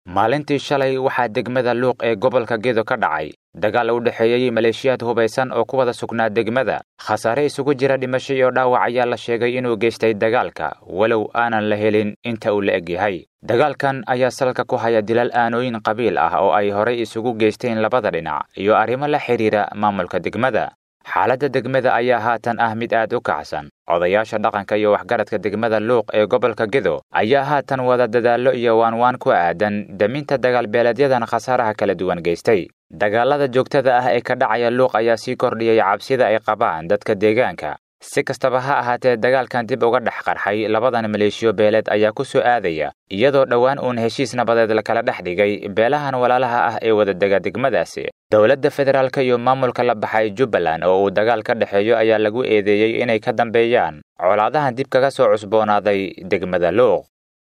maalintii shalay waxaa degmada luuq ee gobolka gedo ka dhacay dagaal u dhexeeyey maleeshiyaad hubaysan oo ku wada sugnaa degmada khasaare isugu jira dhimasho iyo dhaawac ayaa la sheegay inuu geystay dagaalka walow aanan la helin inta uu la eg yahay dagaalkan ayaa salka ku haya dilal aanooyin qabiil ah oo ay horay isugu geysteen labada dhinac iyo arrimo la xidhiira maamulka degmada xaaladda degmada ayaa haatan ah mid aad u kacsan odayaasha dhaqanka iyo waxgaradka degmada luuq ee gobolka gedo ayaa haatan wada dadaallo iyo waanwaan ku aadan daminta dagaalbeeleedyadan khasaaraha kala duwan geystay dagaalada joogtada ah ee ka dhacaya luuq ayaa sii kordhiyay cabsida ay qabaan dadka deegaanka si kastaba ha ahaatee dagaalkan dib uga dhex qarxay labadan maleeshiyo beeleed ayaa ku soo aadaya iyadoo dhowaan uun heshiis nabadeed lakala dhex dhigay beelahan walaalaha ah ee wadadega degmadaasi dowladda federaalk iyo maamulka la baxay jubbaland oo uu dagaal ka dhexeeyo ayaa lagu eedeeyey inay ka dambeeyaan colaadahan dib kaga soo cusboonaaday degmada luuq